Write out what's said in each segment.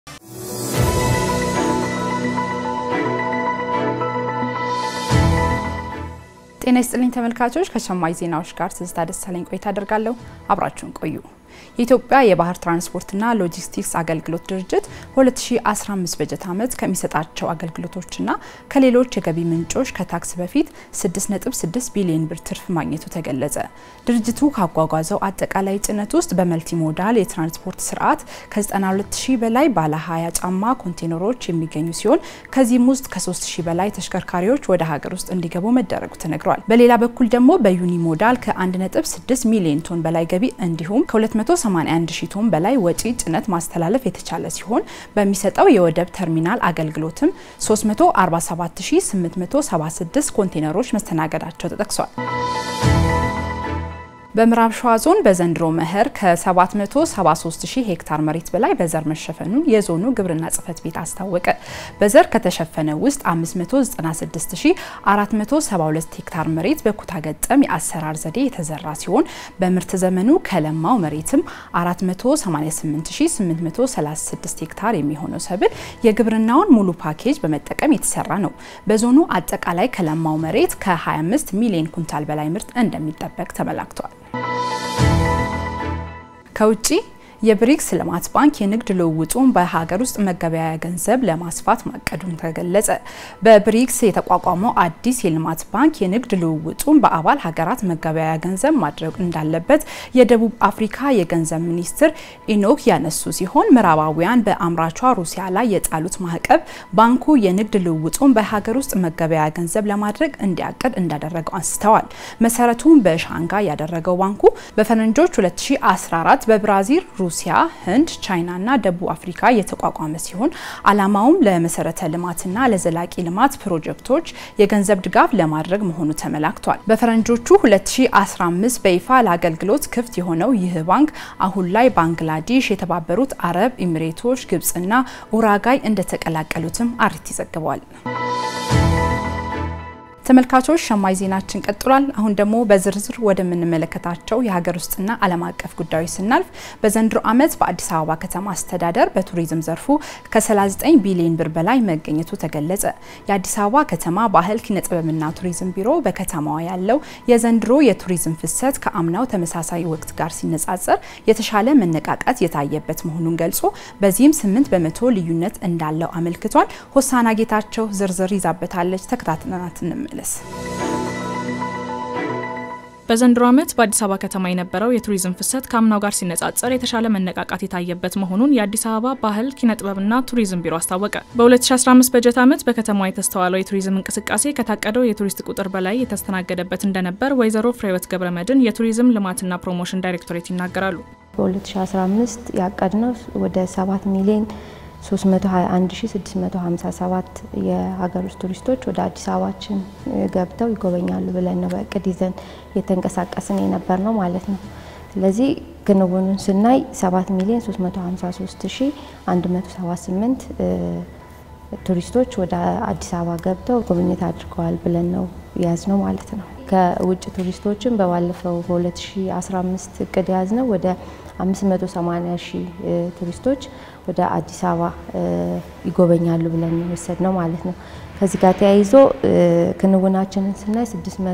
ጤና ይስጥልኝ ተመልካቾች፣ ከሸማኝ ዜናዎች ጋር ትዝታ ደሳለኝ ቆይታ አደርጋለሁ። አብራችሁን ቆዩ። የኢትዮጵያ የባህር ትራንስፖርትና ሎጂስቲክስ አገልግሎት ድርጅት በ2015 በጀት ዓመት ከሚሰጣቸው አገልግሎቶችና ከሌሎች የገቢ ምንጮች ከታክስ በፊት 6.6 ቢሊዮን ብር ትርፍ ማግኘቱ ተገለጸ። ድርጅቱ ካጓጓዘው አጠቃላይ ጭነት ውስጥ በመልቲ ሞዳል የትራንስፖርት ስርዓት ከ92000 በላይ ባለ 20 ጫማ ኮንቴነሮች የሚገኙ ሲሆን ከዚህም ውስጥ ከ3000 በላይ ተሽከርካሪዎች ወደ ሀገር ውስጥ እንዲገቡ መደረጉ ተነግሯል። በሌላ በኩል ደግሞ በዩኒ ሞዳል ከ1.6 ሚሊዮን ቶን በላይ ገቢ እንዲሁም ከ281 ሺህ ቶን በላይ ወጪ ጭነት ማስተላለፍ የተቻለ ሲሆን በሚሰጠው የወደብ ተርሚናል አገልግሎትም 347876 ኮንቴነሮች መስተናገዳቸው ተጠቅሷል። በምዕራብ ሸዋ ዞን በዘንድሮ መኸር ከ773 ሺህ ሄክታር መሬት በላይ በዘር መሸፈኑን የዞኑ ግብርና ጽሕፈት ቤት አስታወቀ። በዘር ከተሸፈነ ውስጥ 596472 ሄክታር መሬት በኩታ ገጠም የአሰራር ዘዴ የተዘራ ሲሆን በምርት ዘመኑ ከለማው መሬትም 488836 ሄክታር የሚሆነው ሰብል የግብርናውን ሙሉ ፓኬጅ በመጠቀም የተሰራ ነው። በዞኑ አጠቃላይ ከለማው መሬት ከ25 ሚሊዮን ኩንታል በላይ ምርት እንደሚጠበቅ ተመላክቷል። ከውጪ የብሪክስ ልማት ባንክ የንግድ ልውውጡን በሀገር ውስጥ መገበያያ ገንዘብ ለማስፋት ማቀዱን ተገለጸ። በብሪክስ የተቋቋመው አዲስ የልማት ባንክ የንግድ ልውውጡን በአባል ሀገራት መገበያያ ገንዘብ ማድረግ እንዳለበት የደቡብ አፍሪካ የገንዘብ ሚኒስትር ኢኖክ ያነሱ ሲሆን ምዕራባውያን በአምራቿ ሩሲያ ላይ የጣሉት ማዕቀብ ባንኩ የንግድ ልውውጡን በሀገር ውስጥ መገበያያ ገንዘብ ለማድረግ እንዲያቅድ እንዳደረገው አንስተዋል። መሰረቱን በሻንጋይ ያደረገው ባንኩ በፈረንጆች 2014 በብራዚል ሩሲያ፣ ህንድ፣ ቻይና እና ደቡብ አፍሪካ የተቋቋመ ሲሆን ዓላማውም ለመሰረተ ልማትና ለዘላቂ ልማት ፕሮጀክቶች የገንዘብ ድጋፍ ለማድረግ መሆኑ ተመላክቷል። በፈረንጆቹ 2015 በይፋ ለአገልግሎት ክፍት የሆነው ይህ ባንክ አሁን ላይ ባንግላዴሽ፣ የተባበሩት አረብ ኤሚሬቶች፣ ግብጽና ኡራጋይ እንደተቀላቀሉትም አርቲ ዘግቧል። ተመልካቾች ሸማኝ ዜናችን ቀጥሏል። አሁን ደግሞ በዝርዝር ወደምንመለከታቸው የሀገር ውስጥና ዓለም አቀፍ ጉዳዮች ስናልፍ በዘንድሮ ዓመት በአዲስ አበባ ከተማ አስተዳደር በቱሪዝም ዘርፉ ከ39 ቢሊዮን ብር በላይ መገኘቱ ተገለጸ። የአዲስ አበባ ከተማ ባህል ኪነጥበብና ቱሪዝም ቢሮ በከተማዋ ያለው የዘንድሮ የቱሪዝም ፍሰት ከአምናው ተመሳሳይ ወቅት ጋር ሲነጻጸር የተሻለ መነቃቃት የታየበት መሆኑን ገልጾ በዚህም 8 በመቶ ልዩነት እንዳለው አመልክቷል። ሆሳና ጌታቸው ዝርዝር ይዛበታለች። ተከታትለናት እንመለስ። በዘንድሮ ዓመት በአዲስ አበባ ከተማ የነበረው የቱሪዝም ፍሰት ከአምናው ጋር ሲነጻጸር የተሻለ መነቃቃት የታየበት መሆኑን የአዲስ አበባ ባህል ኪነጥበብና ቱሪዝም ቢሮ አስታወቀ። በ2015 በጀት ዓመት በከተማዋ የተስተዋለው የቱሪዝም እንቅስቃሴ ከታቀደው የቱሪስት ቁጥር በላይ የተስተናገደበት እንደነበር ወይዘሮ ፍሬህይወት ገብረመድህን የቱሪዝም ልማትና ፕሮሞሽን ዳይሬክቶሬት ይናገራሉ። በ2015 ያቀድነው ወደ 7 ሚሊዮን 321657 የሀገር ውስጥ ቱሪስቶች ወደ አዲስ አበባችን ገብተው ይጎበኛሉ ብለን ነው በእቅድ ይዘን የተንቀሳቀስን የነበር ነው ማለት ነው። ስለዚህ ክንውኑን ስናይ 7 ሚሊዮን 353178 ቱሪስቶች ወደ አዲስ አበባ ገብተው ጉብኝት አድርገዋል ብለን ነው የያዝነው ማለት ነው። ከውጭ ቱሪስቶችን በባለፈው በ2015 እቅድ የያዝነው ወደ 580 ሺህ ቱሪስቶች ወደ አዲስ አበባ ይጎበኛሉ ብለን የወሰድነው ማለት ነው። ከዚህ ጋር ተያይዞ ክንውናችንን ስናይ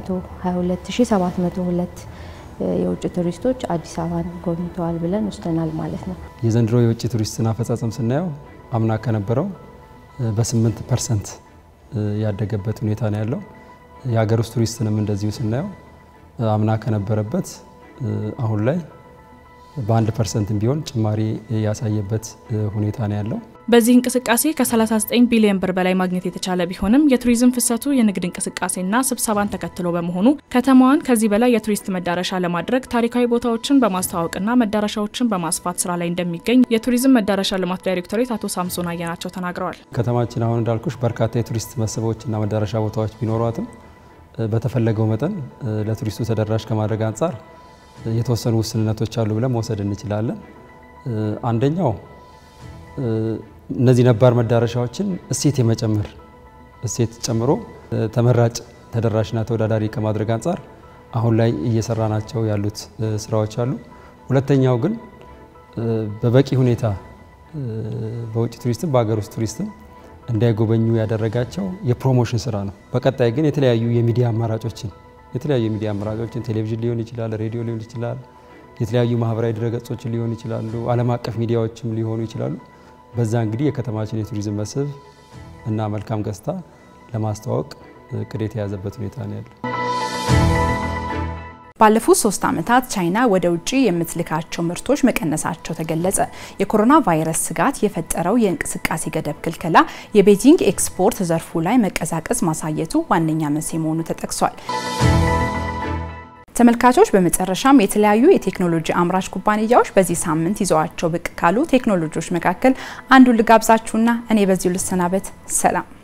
622702 የውጭ ቱሪስቶች አዲስ አበባን ጎብኝተዋል ብለን ወስደናል ማለት ነው። የዘንድሮ የውጭ ቱሪስትን አፈጻጸም ስናየው አምና ከነበረው በ8 ፐርሰንት ያደገበት ሁኔታ ነው ያለው። የሀገር ውስጥ ቱሪስትንም እንደዚሁ ስናየው አምና ከነበረበት አሁን ላይ በአንድ ፐርሰንትም ቢሆን ጭማሪ ያሳየበት ሁኔታ ነው ያለው። በዚህ እንቅስቃሴ ከ39 ቢሊዮን ብር በላይ ማግኘት የተቻለ ቢሆንም የቱሪዝም ፍሰቱ የንግድ እንቅስቃሴና ስብሰባን ተከትሎ በመሆኑ ከተማዋን ከዚህ በላይ የቱሪስት መዳረሻ ለማድረግ ታሪካዊ ቦታዎችን በማስተዋወቅና መዳረሻዎችን በማስፋት ስራ ላይ እንደሚገኝ የቱሪዝም መዳረሻ ልማት ዳይሬክቶሬት አቶ ሳምሶን አየናቸው ተናግረዋል። ከተማችን አሁን እንዳልኩሽ በርካታ የቱሪስት መስህቦችና መዳረሻ ቦታዎች ቢኖሯትም በተፈለገው መጠን ለቱሪስቱ ተደራሽ ከማድረግ አንጻር የተወሰኑ ውስንነቶች አሉ ብለን መውሰድ እንችላለን። አንደኛው እነዚህ ነባር መዳረሻዎችን እሴት የመጨመር እሴት ጨምሮ ተመራጭ ተደራሽና ተወዳዳሪ ከማድረግ አንጻር አሁን ላይ እየሰራ ናቸው ያሉት ስራዎች አሉ። ሁለተኛው ግን በበቂ ሁኔታ በውጭ ቱሪስትም በሀገር ውስጥ ቱሪስትም እንዳይጎበኙ ያደረጋቸው የፕሮሞሽን ስራ ነው። በቀጣይ ግን የተለያዩ የሚዲያ አማራጮችን የተለያዩ የሚዲያ አማራጮችን ቴሌቪዥን ሊሆን ይችላል፣ ሬዲዮ ሊሆን ይችላል፣ የተለያዩ ማህበራዊ ድረገጾችን ሊሆን ይችላሉ፣ ዓለም አቀፍ ሚዲያዎችም ሊሆኑ ይችላሉ። በዛ እንግዲህ የከተማችን የቱሪዝም መስህብ እና መልካም ገጽታ ለማስተዋወቅ እቅድ የተያዘበት ሁኔታ ነው ያለው። ባለፉት ሶስት ዓመታት ቻይና ወደ ውጭ የምትልካቸው ምርቶች መቀነሳቸው ተገለጸ። የኮሮና ቫይረስ ስጋት የፈጠረው የእንቅስቃሴ ገደብ ክልከላ የቤጂንግ ኤክስፖርት ዘርፉ ላይ መቀዛቀዝ ማሳየቱ ዋነኛ መንስኤ መሆኑ ተጠቅሷል። ተመልካቾች በመጨረሻም የተለያዩ የቴክኖሎጂ አምራች ኩባንያዎች በዚህ ሳምንት ይዘዋቸው ብቅ ካሉ ቴክኖሎጂዎች መካከል አንዱን ልጋብዛችሁና እኔ በዚሁ ልሰናበት። ሰላም